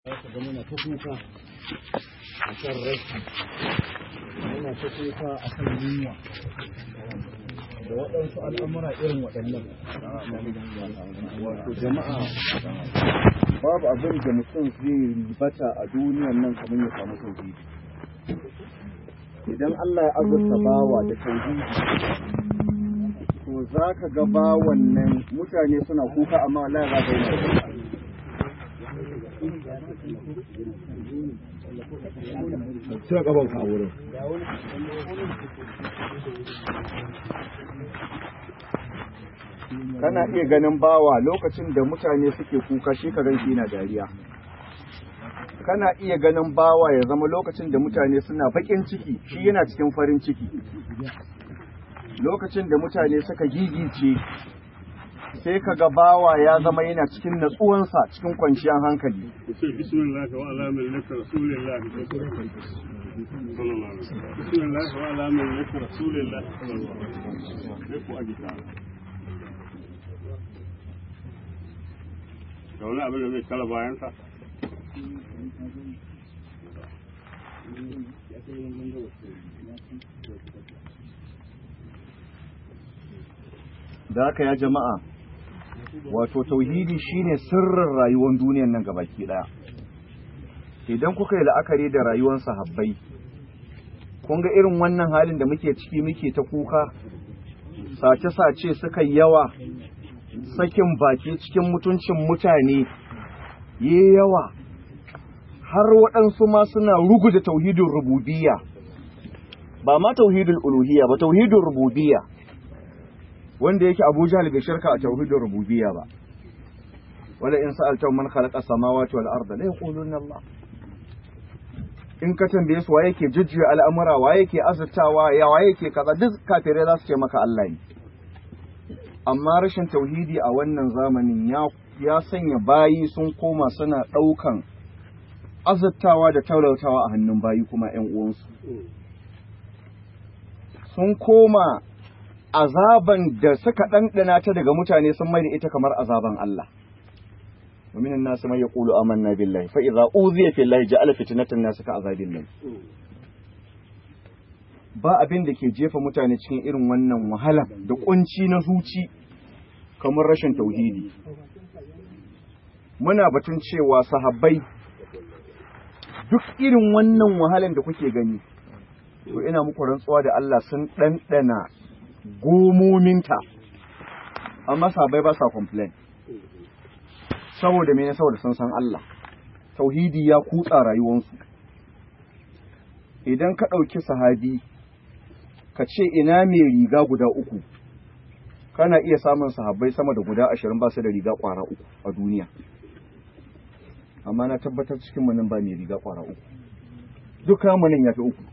ga muna ta kuka a kan rashi muna ta kuka a kan yunwa da waɗansu al'amura irin waɗannan wato jama'a babu abin da mutum zai ribata a duniyan nan kamar ya samu tauhidi idan Allah ya azurta bawa da tauhidi to za ka ga bawan nan mutane suna kuka amma wallahi za ka yi Cire gabanka a wurin. Kana iya ganin bawa lokacin da mutane suke kuka shi ka shi na dariya. Kana iya ganin bawa ya zama lokacin da mutane suna baƙin ciki shi yana cikin farin ciki. Lokacin da mutane suka gigice sai ka ga bawa ya zama yana cikin natsuwansa cikin kwanciyar hankali. Bismillah wa ala millati rasulillah Bismillah wa ala millati rasulillah sai ku aji ta. Da wani abin da zai kala bayansa? Da haka ya jama'a wato tauhidi shine sirrin rayuwar duniyar nan gabaki daya idan kuka yi la'akari da rayuwar sahabbai kun ga irin wannan halin da muke ciki muke ta kuka sace-sace suka yawa sakin baki cikin mutuncin mutane yi yawa har waɗansu ma suna ruguza tauhidin rububiyya ba ma tauhidul uluhiyya ba tauhidin rububiyya wanda yake Abu Jahl bai shirka a tauhidin rububiyya ba wala in sa'alta man khalaqa samawati wal arda la yaquluna Allah in ka tambaye su waye yake jujjuya al'amura waye yake azurtawa ya waye yake kaza duk kafirai za su ce maka Allah ne amma rashin tauhidi a wannan zamanin ya ya sanya bayi sun koma suna daukan azurtawa da taulautawa a hannun bayi kuma ƴan uwansu sun koma azaban da suka ɗanɗana ta daga mutane sun mai da ita kamar azaban Allah. ومن الناس من يقول آمنا بالله فإذا أوذي في الله جعل فتنة الناس كعذاب الله ba abin da ke jefa mutane cikin irin wannan wahala da kunci na zuci kamar rashin tauhidi muna batun cewa sahabbai duk irin wannan wahalan da kuke gani to ina muku rantsuwa da Allah sun ɗanɗana gomominta amma sahabbai ba sa complain saboda mene saboda sun san Allah tauhidi ya kutsa rayuwansu idan ka ɗauki sahabi ka ce ina mai riga guda uku kana iya samun sahabbai sama da guda ashirin ba su da riga ƙwara uku a duniya amma na tabbatar cikin manin ba mai riga ƙwara uku duka manin ya fi uku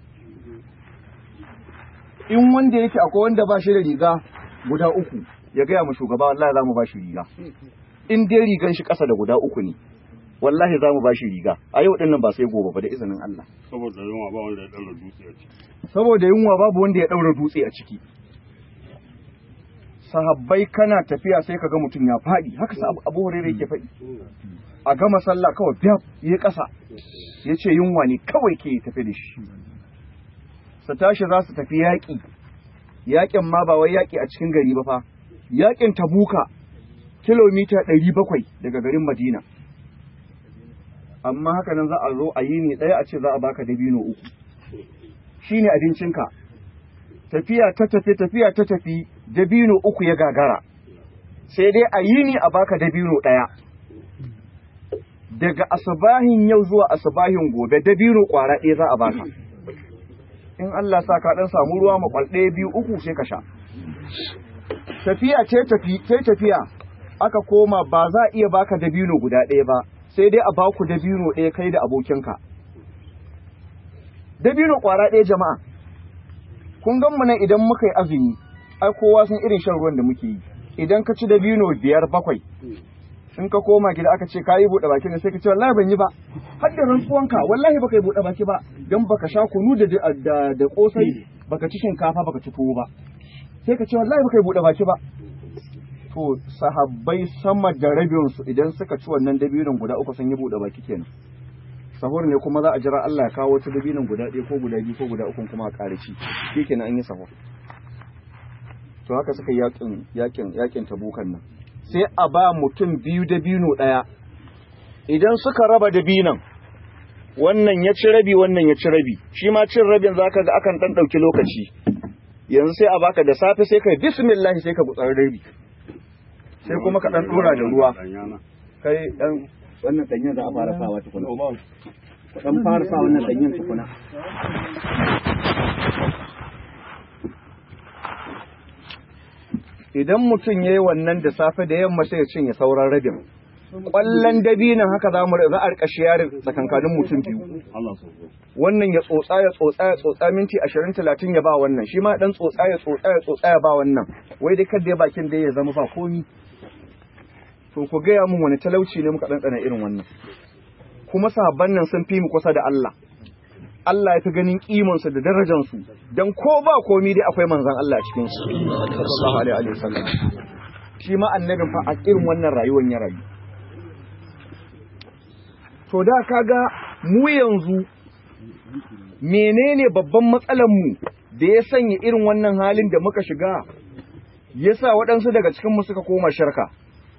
in wanda yake akwai wanda ba shi da riga guda uku ya gaya mu shugaba wallahi za mu ba shi riga in dai rigan shi ƙasa da guda uku ne wallahi za mu ba shi riga a yau ɗin nan ba sai gobe ba da izinin Allah Saboda yunwa ba wanda ya ɗaura dutse a ciki. saboda yunwa babu wanda ya ɗaura dutse a ciki sahabbai kana tafiya sai ka ga mutum ya faɗi haka sa abu hurairu yake faɗi a gama sallah kawai biya ya ƙasa ya ce yunwa ne kawai ke tafi da shi su tashi za su tafi yaƙi yaƙin ma ba wai yaƙi a cikin gari ba fa yaƙin tabuka kilomita ɗari bakwai daga garin madina amma haka nan za a zo a yi ne ɗaya a ce za a baka dabino uku shi ne abincinka tafiya ta tafi tafiya ta tafi dabino uku ya gagara sai dai a yi ne a baka dabino ɗaya daga asabahin yau zuwa asabahin gobe dabino ƙwara ɗaya za a baka in Allah sa ka ɗan samu ruwa makwal ɗaya biyu uku sai ka sha tafiya ce tafi ce tafiya aka koma ba za a iya baka dabino guda ɗaya ba sai dai a baku dabino ɗaya kai da abokinka dabino ƙwara ɗaya jama'a kun gan mu nan idan muka yi azumi ai kowa sun irin shan ruwan da muke yi idan ka ci dabino biyar bakwai in ka koma gida aka ce ka yi buɗe baki ne sai ka ce wallahi ban yi ba har da rantsuwanka wallahi baka yi buɗe baki ba don baka sha kunu da da da kosai baka ci shinkafa baka ci tuwo ba sai ka ce wallahi baka yi buɗe baki ba to to sahabbai sama da rabinsu idan suka ci wannan dabinon guda uku sun yi buɗe baki kenan sahur ne kuma za a jira Allah ya kawo wata dabinon guda ɗaya ko guda biyu ko guda uku kuma a ƙare ci shi kenan an yi sahur to haka suka yi yakin yakin yakin tabukan nan sai a ba mutum biyu dabino ɗaya idan suka raba dabinon wannan ya ci rabi wannan ya ci rabi shi ma cin rabin zaka ga akan dan dauki lokaci yanzu sai a baka da safe sai kai bismillah sai ka gutsar rabi sai kuma ka dan dora da ruwa kai dan wannan danyen za a fara sawa tukuna ku dan fara sa wannan danyen tukuna idan mutum yayi wannan da safe da yamma sai ya cinye sauran rabin kwallon dabinan haka za mu za a rika shiyarin tsakankanin mutum biyu wannan ya tsotsa ya tsotsa ya tsotsa minti 20 30 ya ba wannan shi ma dan tsotsa ya tsotsa ya tsotsa ya ba wannan wai dai kada ya bakin da ya zama ba komi to ku gaya mun wani talauci ne muka ɗanɗana irin wannan kuma sahabban nan sun fi mu kusa da Allah Allah ya fi ganin kimansu da darajansu don ko ba komi dai akwai manzan Allah cikin su sallallahu alaihi wasallam shi ma annabin fa a irin wannan rayuwar ya rayu to da kaga mu yanzu menene babban matsalar mu da ya sanya irin wannan halin da muka shiga yasa waɗansu daga cikin mu suka koma sharka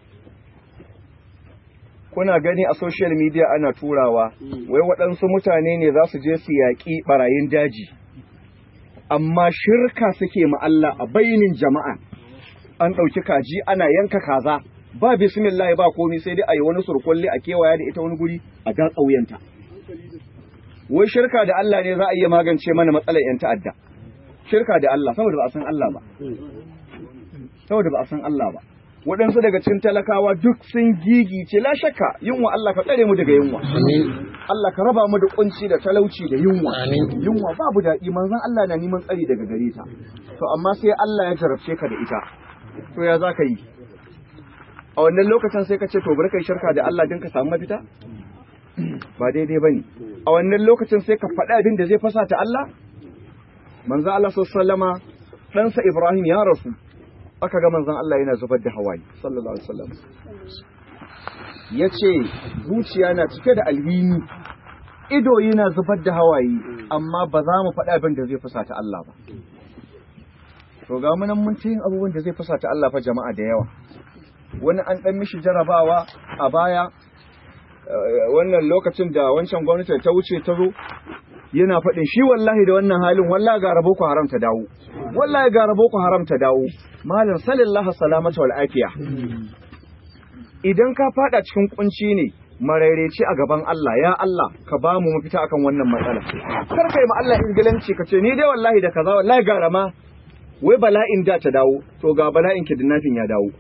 kuna gani a social media ana turawa wai waɗansu mutane ne za su je su yaƙi ɓarayin daji amma shirka suke ma Allah a bainin jama'a an ɗauki kaji ana yanka kaza ba bismillah ba komi sai dai a yi wani surkulli a kewaya da ita wani guri a ga tsauyanta wai shirka da Allah ne za a iya magance mana matsalar yan ta'adda shirka da Allah saboda ba a san Allah ba saboda ba a san Allah ba waɗansu daga cikin talakawa duk sun gigice la shakka yunwa Allah ka tsare mu daga yunwa Allah ka raba mu da kunci da talauci da yunwa yunwa babu daɗi manzon Allah na neman tsari daga gare ta to amma sai Allah ya jarabce ka da ita to ya za ka yi a wannan lokacin sai ka ce to bari kai shirka da Allah din ka samu mafita ba daidai bane a wannan lokacin sai ka faɗi abin da zai fasa ta Allah manzon Allah sallallahu alaihi wasallama ɗansa Ibrahim ya rasu aka ga manzon Allah yana zubar da hawaye sallallahu alaihi wasallam yace zuciya na cike da alhini ido yana zubar da hawaye amma ba za mu faɗa abin da zai fusata Allah ba to ga mu nan mun ci yin abubuwan da zai fusata Allah fa jama'a da yawa wani an dan mishi jarabawa a baya wannan lokacin da wancan gwamnati ta wuce ta zo yana faɗin shi wallahi da wannan halin wallahi ga rabo ku haram ta dawo wallahi ga rabo ku haram ta dawo malam sallallahu salamata wal afiya idan ka fada cikin kunci ne maraireci a gaban Allah ya Allah ka ba mu mafita akan wannan matsala kar kai ma Allah ingilanci ka ce ni dai wallahi da kaza wallahi ga rama wai bala'in da ta dawo to ga bala'in kidnapping ya dawo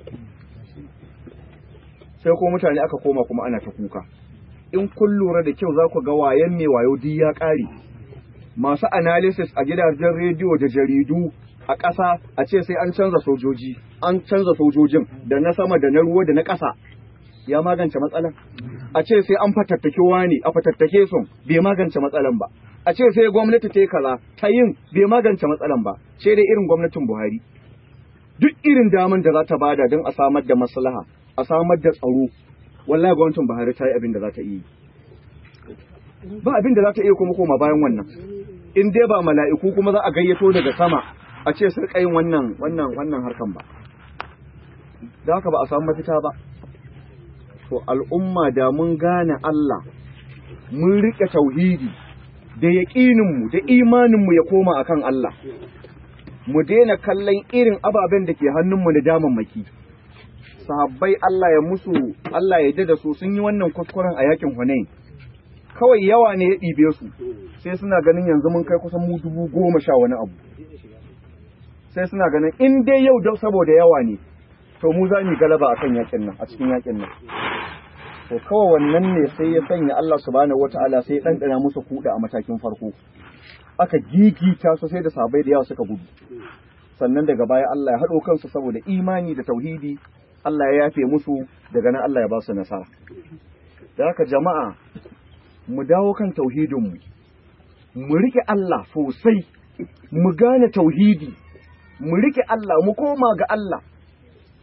sai ko mutane aka koma kuma ana ta kuka in kun lura da kyau za ku ga wayan mai wayo duk ya ƙare masu analysis a gidajen rediyo da jaridu a ƙasa a ce sai an canza sojoji an canza sojojin da na sama da na ruwa da na ƙasa ya magance matsalan a ce sai an fatattake wani a fatattake sun bai magance matsalan ba a ce sai gwamnati ta yi kaza ta yin bai magance matsalan ba ce dai irin gwamnatin buhari duk irin daman da za ta bada don a samar da maslaha a samar da tsaro wallahi gwamnatin buhari ta yi abin da za ta yi ba abin da za ta iya kuma koma bayan wannan in dai ba mala'iku kuma za a gayyato daga sama a ce su yin wannan wannan wannan harkan ba da haka ba a samu mafita ba to al'umma da mun gane Allah mun rike tauhidi da yaƙininmu da imaninmu ya koma akan Allah mu daina kallon irin ababen da ke hannunmu da damammaki sahabbai Allah ya musu Allah ya da su sun yi wannan kuskuren a yakin Hunain kawai yawa ne ya ɗibe su sai suna ganin yanzu mun kai kusan mu dubu goma sha wani abu sai suna ganin in dai yau da saboda yawa ne to mu za mu galaba akan yakin nan a cikin yakin nan to kawai wannan ne sai ya sanya Allah subhanahu wataala sai ya ɗanɗana musu kuɗa a matakin farko aka gigita su sai da sabai da yawa suka gudu sannan daga baya Allah ya haɗo kansu saboda imani da tauhidi Allah ya yafe musu daga nan Allah ya ba su nasara da haka jama'a mu dawo kan tauhidinmu mu rike Allah sosai mu gane tauhidi mu rike Allah mu koma ga Allah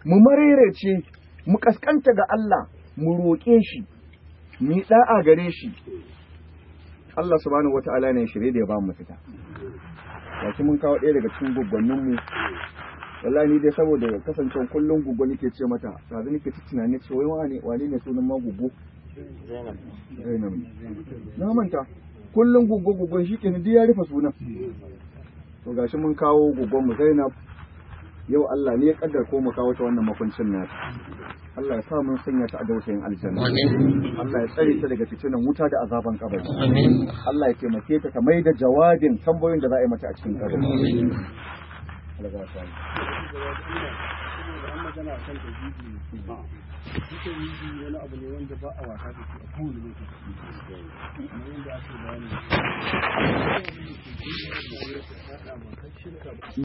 mu marerece mu kaskanta ga Allah mu roƙe shi mu yi da'a gare shi Allah subhanahu wata'ala ne shirye da ya ba mu fita gashi mun kawo ɗaya daga cikin gwaggwannin mu wallahi ni dai saboda kasancewa kullum gugu nake ce mata yanzu nake ta tunani ce wai wane wane ne sunan ma gugu Zainab na manta kullum gugu gugun shi kenan duk ya rufe sunan to gashi mun kawo gugun mu Zainab yau Allah ne ya kaddar ko mu kawo ta wannan makuncin nata Allah ya sa mun sanya ta a dausayin aljanna Allah ya tsare ta daga fitinan wuta da azaban kabari Allah ya taimake ta ta mai da jawabin tambayoyin da za a yi mata a cikin kabari Allah ya sa an magana a kan tauhidi ne duka tauhidi wani abu ne wanda ba a wasa da shi a kowane lokaci kamar yadda ake bayani